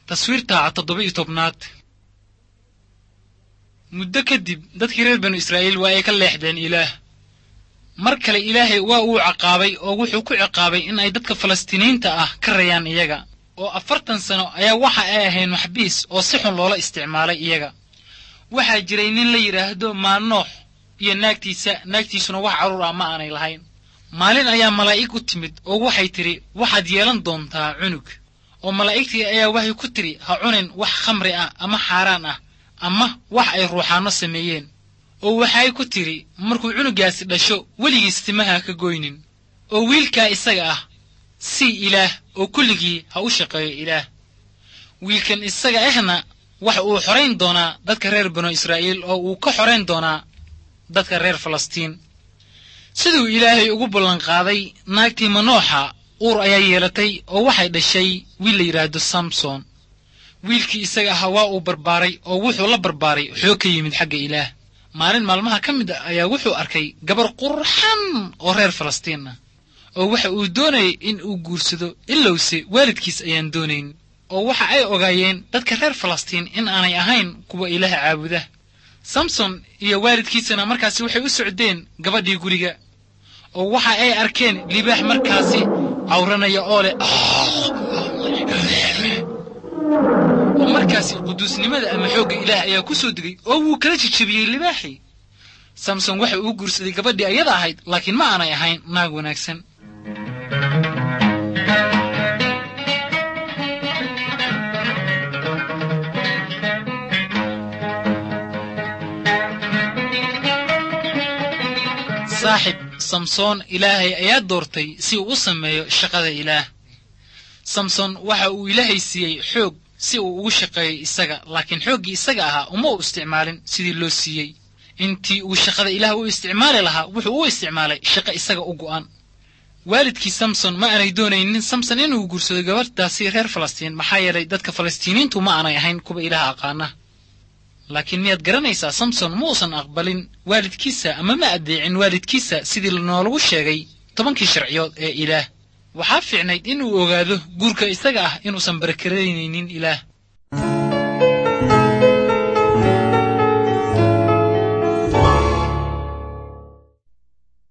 taswiirta toddoba iyo tobnaad muddo kadib dadkii reer banu israa'iil waa ay ka leexdeen ilaah mar kale ilaahay waa uu ciqaabay oo wuxuu ku ciqaabay in ay dadka falastiiniyiinta ah ka rayaan iyaga oo afartan sano ayaa waxa ay ahayn maxbiis oo si xun loola isticmaalay iyaga waxaa jiray nin la yidhaahdo maalnoox iyo naagtiisa naagtiisuna wax carruur ah ma aanay lahayn maalin ayaa malaa'ig u timid oo waxay tidhi waxaad yeelan doontaa cunug oo malaa'igtii ayaa waxay ku tidhi ha cunin wax khamri ah ama xaaraan ah ama wax ay ruuxaanno sameeyeen oo waxay ku tidhi markuu cunugaasi dhasho weligiis timaha ka goynin oo wiilkaa isaga ah sii ilaah oo kulligii ha u shaqeeyo ilaah wiilkan isaga ahna waxa uu xorayn doonaa dadka reer banu israa'iil oo uu ka xorayn doonaa dadka reer falastiin siduu ilaahay ugu ballanqaaday naagtii manooxa uur ayaa yeelatay oo waxay dhashay wiil la yidhaahdo samson wiilkii isaga ahaa waa uu barbaaray oo wuxuu la barbaaray xoog ka yimid xagga ilaah maalin maalmaha ka mid a ayaa wuxuu arkay gabar qurxan oo reer falastiin ah oo waxa uu doonayay in uu guursado ilowse waalidkiis ayaan doonayn oo waxa ay ogaayeen dadka reer falastiin in aanay ahayn kuwa ilaaha caabuda samson iyo waalidkiisana markaasi waxay u socdeen gabadhii guriga oo waxa ay arkeen libaax markaasi cawranaya oo leh oo markaasi quduusnimada ama xoogga ilaah ayaa ku soo degay oo wuu kala jijabiyey libaaxii samson waxa uu guursaday gabadhii ayada ahayd laakiin ma aanay ahayn naag wanaagsan saaxib samsoon ilaahay ayaa doortay si uu u sameeyo shaqada ilaah samson waxa uu ilaahay siiyey xoog si uu ugu shaqeeyo isaga laakiin xooggii isaga ahaa uma u isticmaalin sidii loo siiyey intii uu shaqada ilaah u isticmaali lahaa wuxuu u isticmaalay shaqo isaga u go'an waalidkii samson ma aanay doonaynin samson inuu guursado gabadhaasi reer falastiin maxaa yeelay dadka falastiiniintu ma aanay ahayn kuwa ilaah aqaana laakiin miyaad garanaysaa samson ma uusan aqbalin waalidkiisa ama ma addeecin waalidkiisa sidii noolagu sheegay tobankii sharciyood ee ilaah waxaa fiicnayd inuu ogaado guurka isaga ah inuusan barakaraynaynin ilaah